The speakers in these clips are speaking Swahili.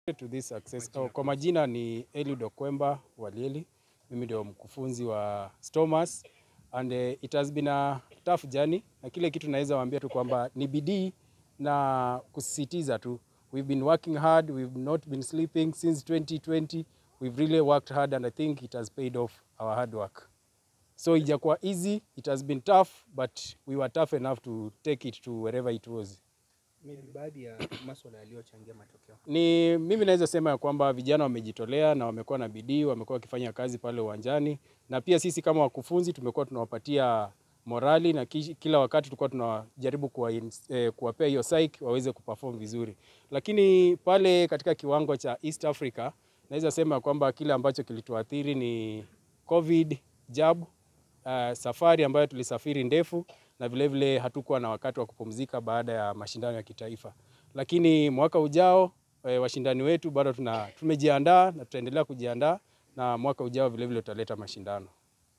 to this success. Oh, kwa majina ni Eliud Okwemba Walieli. Mimi ndio mkufunzi wa Stomas and uh, it has been a tough journey, na kile kitu naweza waambia tu kwamba ni bidii na kusisitiza tu. We've been working hard, we've not been sleeping since 2020. We've really worked hard and I think it has paid off our hard work. So ijakuwa easy, it has been tough but we were tough enough to take it to wherever it was. Maybe baadhi ya masuala yaliyochangia matokeo. Ni mimi naweza sema ya kwamba vijana wamejitolea na wamekuwa na bidii, wamekuwa wakifanya kazi pale uwanjani, na pia sisi kama wakufunzi tumekuwa tunawapatia morali na ki- kila wakati tulikuwa tunajaribu kuwa, eh, kuwapea hiyo psyche waweze kuperform vizuri, lakini pale katika kiwango cha East Africa naweza sema ya kwamba kile ambacho kilituathiri ni COVID jab, uh, safari ambayo tulisafiri ndefu na vilevile vile hatukuwa na wakati wa kupumzika baada ya mashindano ya kitaifa, lakini mwaka ujao e, washindani wetu bado tuna, tumejiandaa na tutaendelea kujiandaa na mwaka ujao vilevile tutaleta mashindano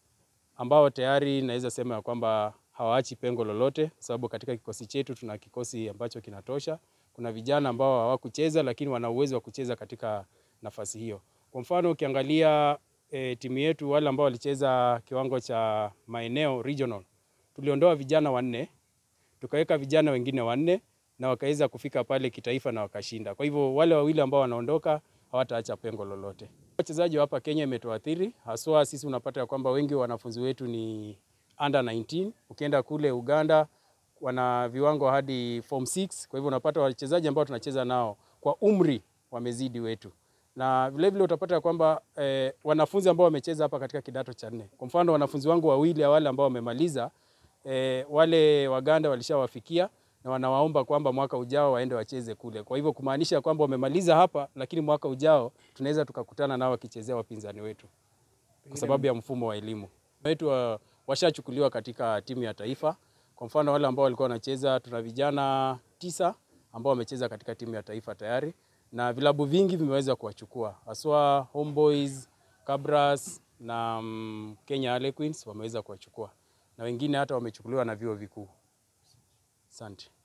ambao tayari naweza sema ya kwamba hawaachi pengo lolote, sababu katika kikosi chetu tuna kikosi ambacho kinatosha. Kuna vijana ambao hawakucheza lakini wana uwezo wa kucheza katika nafasi hiyo. Kwa mfano ukiangalia e, timu yetu wale ambao walicheza kiwango cha maeneo regional, tuliondoa vijana wanne tukaweka vijana wengine wanne na wakaweza kufika pale kitaifa na wakashinda. Kwa hivyo wale wawili ambao wanaondoka hawataacha pengo lolote. Wachezaji wa hapa Kenya imetuathiri haswa, sisi unapata ya kwamba wengi wa wanafunzi wetu ni under 19. Ukienda kule Uganda wana viwango hadi form 6. Kwa hivyo unapata wachezaji ambao tunacheza nao kwa umri wamezidi wetu na vilevile vile utapata ya kwamba eh, wanafunzi ambao wamecheza hapa katika kidato cha nne, kwa mfano wanafunzi wangu wawili wale ambao wamemaliza eh, wale Waganda walishawafikia na wanawaomba kwamba mwaka ujao waende wacheze kule. Kwa hivyo kumaanisha kwamba wamemaliza hapa, lakini mwaka ujao tunaweza tukakutana nao wakichezea wapinzani wetu kwa sababu ya mfumo wa elimu wetu. wa- Washachukuliwa katika timu ya taifa. Kwa mfano wale ambao walikuwa wanacheza, tuna vijana tisa ambao wamecheza katika timu ya taifa tayari, na vilabu vingi vimeweza kuwachukua haswa Homeboys, Kabras na mm, Kenya Harlequins wameweza kuwachukua na wengine hata wamechukuliwa na vyuo vikuu. Asante.